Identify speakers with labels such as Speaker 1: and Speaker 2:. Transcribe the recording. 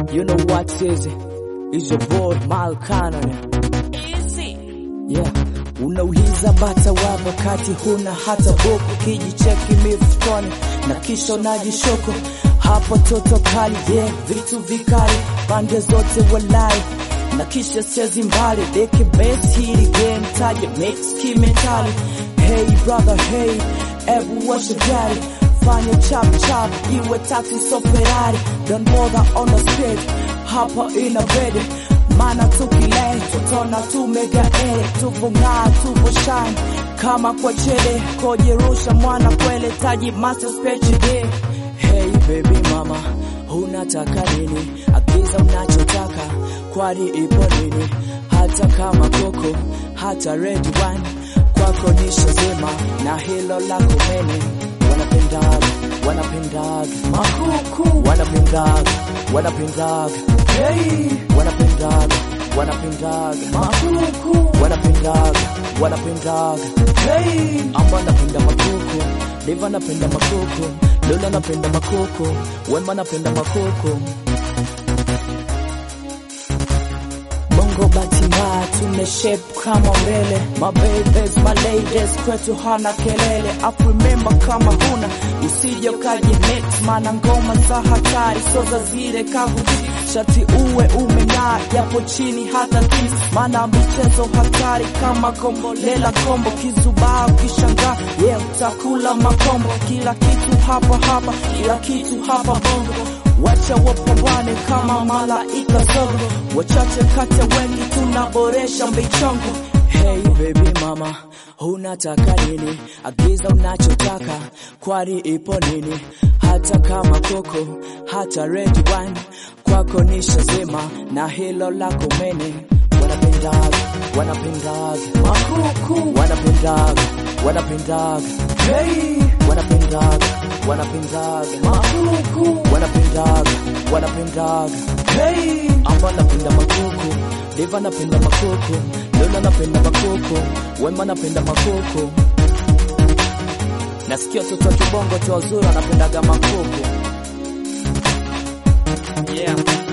Speaker 1: You know what is it? It's your boy Malcano. Yeah. Unauliza bata wapo kati huna hata buku, kijicheki mifukoni na kisha unajishoko hapo toto kali, yeah, vitu vikali pande zote walai na kisha chezi mbali deke best hili game taje mix kimentali. Hey brother, hey, ebu washa gari fanya chap chap iwe taxi so Ferrari, don't bother on the speed hapa ina bedi mana tukile tutona tumega e tuvung'aa tuvoshine kama kwa chele kojerusha mwana kwele taji master spechi de hey baby mama unataka nini agiza unachotaka kwani ipo nini hata kama koko hata red wine kwako nishazima na hilo lako mene wanapendaga wanapendaga makuku wanapendaga wanapendaga hey wanapendaga wanapendaga makuku wanapendaga wanapendaga hey amba napenda makuku liva napenda makuku lola napenda makuku wema napenda makuku Bongo batima tumeshape kama mbele My babies, my ladies kwetu hana kelele Up remember kama huna usije ukaji mix Mana ngoma za hatari so za zile kavuti Shati uwe umeng'aa japo chini hata tis Mana michezo hatari kama kombolela kombo Kizubaa ukishangaa yeah utakula makombo Kila kitu hapa hapa kila kitu hapa bongo Wacha wapambane kama malaika zogo, wachache kati ya wengi tunaboresha michongo. Hey baby mama, unataka nini? Agiza unachotaka, kwani ipo nini? Hata kama koko, hata red wine, kwako nishazima na hilo lako mene. Wanapendaga, wanapendaga makuku, wanapendaga, wanapendaga hey, wanapendaga, wanapendaga makuku, wanapendaga, wanapendaga hey, amba napenda makuku, liva napenda makuku, lola napenda makuku, wema napenda makuku. Nasikia watoto wa kibongo tu wazuri wanapendaga makuku. Yeah.